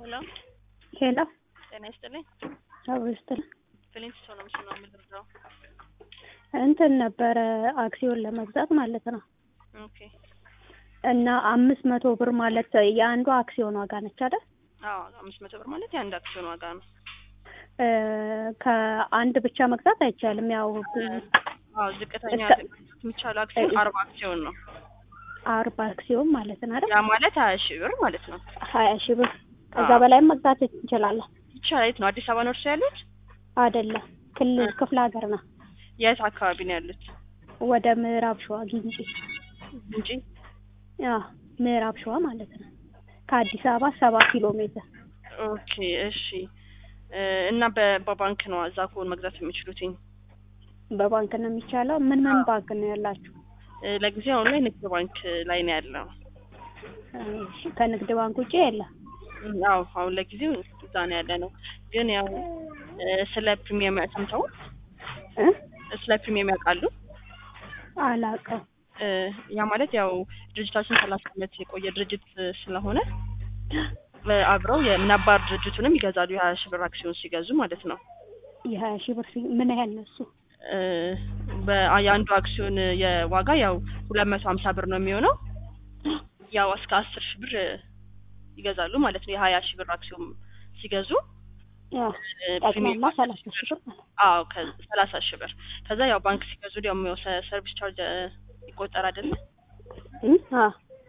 ሄሎ ሄሎ ጤና ይስጥልኝ። አብሮ ይስጥልኝ። ፍሊንት ሰው ነው ምስሉ ነው የምንረዳው። እንትን ነበረ አክሲዮን ለመግዛት ማለት ነው ኦኬ እና አምስት መቶ ብር ማለት የአንዷ አክሲዮን ዋጋ ነች አይደል? አዎ አምስት መቶ ብር ማለት የአንድ አክሲዮን ዋጋ ነው። እ ከአንድ ብቻ መግዛት አይቻልም። ያው አዎ ዝቅተኛ እስከ- የሚቻለው አክሲዮን አርባ አክሲዮን ነው። አርባ አክሲዮን ማለት ነው አይደል? ያ ማለት ሀያ ሺህ ብር ማለት ነው። ሀያ ሺህ ብር ከዛ አዎ። በላይም መግዛት እንችላለን። ይቻላል። የት ነው? አዲስ አበባ ነው እርሱ ያሉት? አይደለም ክልል ክፍለ ሀገር ነው። የት አካባቢ ነው ያሉት? ወደ ምዕራብ ሸዋ ጊንጪ። እንጂ ያ ምዕራብ ሸዋ ማለት ነው። ከአዲስ አበባ ሰባ ኪሎ ሜትር። ኦኬ እሺ። እ እና በ- በባንክ ነው እዛ ከሆነ መግዛት የሚችሉትኝ? በባንክ ነው የሚቻለው። ምን ምን አዎ። ባንክ ነው ያላችሁ? እ ለጊዜው አሁን ላይ ንግድ ባንክ ላይ ነው ያለው። እሺ፣ ከንግድ ባንክ ውጭ የለም። አዎ አሁን ለጊዜው እዛ ነው ያለ ነው። ግን ያው እ ስለ ፕሪሚየም ሰምተው እ ስለ ፕሪሚየም ያውቃሉ? አላውቅም። እ ያ ማለት ያው ድርጅታችን ሰላሳ ዓመት የቆየ ድርጅት ስለሆነ እ አብረው የነባር ድርጅቱንም ይገዛሉ የሀያ ሺህ ብር አክሲዮን ሲገዙ ማለት ነው። የሀያ ሺህ ብር ሲ- ምን ያህል ነው እሱ? እ በ- የአንዱ አክሲዮን የዋጋ ያው ሁለት መቶ ሀምሳ ብር ነው የሚሆነው ያው እስከ አስር ሺህ ብር ይገዛሉ ማለት ነው። የሀያ ሺህ ብር አክሲዮን ሲገዙ ያው እ ጠቅላላ ፕሪሚየም ሰላሳ ሺህ ብር ማለት ነው። አዎ ከሰላሳ ሺህ ብር ከዛ ያው ባንክ ሲገዙ ደግሞ ያው ሰ- ሰርቪስ ቻርጅ እ ይቆጠር አይደለ? እ? አዎ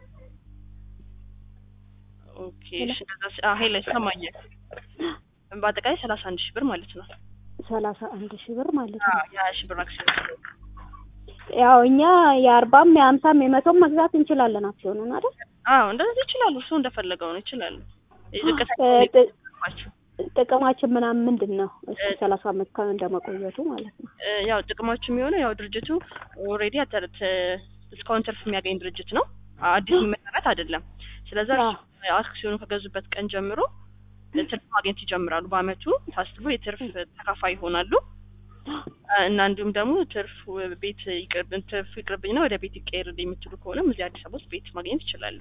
ኦኬ እሺ እንደዛ ሲ- አዎ ሄሎ ይሰማኛል። በአጠቃላይ ሰላሳ አንድ ሺህ ብር ማለት ነው። ሰላሳ አንድ ሺህ ብር ማለት ነው። አዎ የሀያ ሺህ ብር አክሲዮን ያው እኛ የአርባም የሀምሳም የመቶም መግዛት እንችላለን አክሲዮኑን አይደል? አዎ እንደዚህ ይችላሉ። እሱ እንደፈለገው ነው ይችላሉ። ዝቅተኛ እ ጥ- ናቸው። ጥቅማችን ምናምን ምንድን ነው? እሱ ሰላሳ አመት ከ- እንደመቆየቱ ማለት ነው። እ ያው ጥቅማችሁ የሚሆነው ያው ድርጅቱ ኦልሬዲ እስካሁን ትርፍ የሚያገኝ ድርጅት ነው። አዲስ የሚመሰረት አይደለም። ስለዛ አዎ። አክሲዮኑ ከገዙበት ቀን ጀምሮ ትርፍ ማግኘት ይጀምራሉ። በአመቱ ታስቦ የትርፍ ተካፋይ ይሆናሉ። እ እና እንዲሁም ደግሞ ትርፍ ቤት ይቅርብ ትርፍ ይቅርብኝና ወደ ቤት ይቀየር የምትሉ ከሆነም እዚህ አዲስ አበባ ውስጥ ቤት ማግኘት ይችላሉ።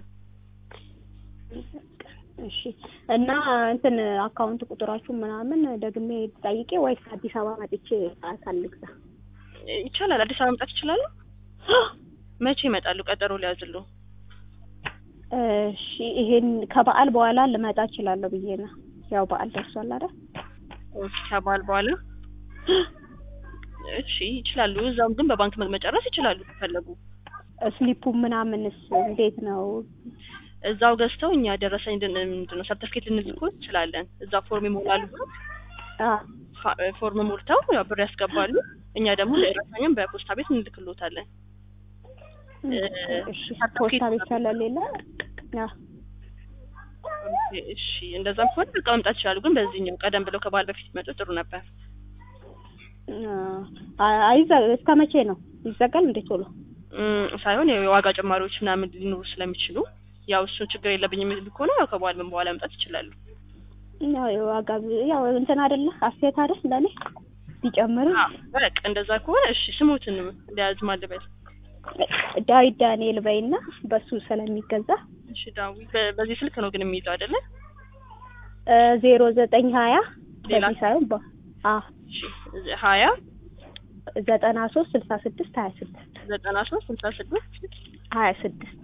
እሺ እና እንትን አካውንት ቁጥራችሁ ምናምን ደግሜ ጠይቄ ወይስ አዲስ አበባ መጥቼ አካል ልግዛ? እ ይቻላል። አዲስ አበባ መምጣት ይችላሉ። መቼ ይመጣሉ? ቀጠሮ ሊያዝሉ። እሺ ይሄን ከበዓል በኋላ ልመጣ እችላለሁ ብዬ ነው። ያው በዓል ደርሷል አይደል? ኦኬ ከበዓል በኋላ እሺ ይችላሉ። እዛም ግን በባንክ መ- መጨረስ ይችላሉ ከፈለጉ። ስሊፑ ምናምንስ እንዴት ነው? እዛው ገዝተው እኛ ደረሰኝ ድን- ምንድን ነው ሰርተፍኬት ልንልኮ እንችላለን። እዛ ፎርም ይሞላሉ። አ ፋ- ፎርም ሞልተው ያው ብር ያስገባሉ። እኛ ደግሞ ደረሰኝም በፖስታ ቤት እንልክሎታለን። እሺ ፖስታ ቤት ስለሌለ አ ኦኬ፣ እሺ እንደዛም ከሆነ በቃ መምጣት ይችላሉ። ግን በዚህኛው ቀደም ብለው ከበዓል በፊት ቢመጡ ጥሩ ነበር። አ አይዘ እስከ መቼ ነው ይዘጋል? እንዴ ቶሎ እም፣ ሳይሆን ያው የዋጋ ጭማሪዎች ምናምን ሊኖሩ ስለሚችሉ ያው እሱን ችግር የለብኝም የሚሉ ከሆነ ያው ከበዓል በኋላ መምጣት ይችላሉ። ያው የዋጋ ያው እንትን አይደለ አስተያየት አይደል ለኔ ቢጨምር አዎ፣ በቃ እንደዛ ከሆነ እሺ ስሙትን ሊያዝ ማልበል ዳዊት ዳንኤል በይና በሱ ስለሚገዛ እሺ ዳዊ በ- በዚህ ስልክ ነው ግን የሚይዘው አይደለ? ዜሮ ዘጠኝ ሀያ ሌላ? በዚህ ሳይሆን በ አ እሺ ሀያ ዘጠና ሶስት ስልሳ ስድስት ሀያ ስድስት ዘጠና ሶስት ስልሳ ስድስት ሀያ ስድስት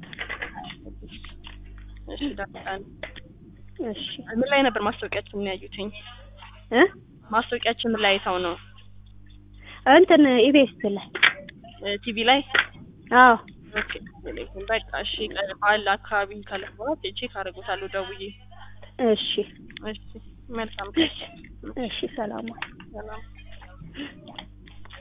እሺ ዳን እሺ ምን ላይ ነበር ማስታወቂያችን ምን ያዩትኝ? እ ማስታወቂያችን ምን ላይ አይተው ነው? እንትን ኢቤስ ላይ እ ቲቪ ላይ አዎ ኦኬ በቃ እሺ ቀ- በዓል አካባቢ ካለ በኋላ ቼክ አደርጎታለሁ ደውዬ እሺ እሺ መልካም እሺ ሰላም ሰላም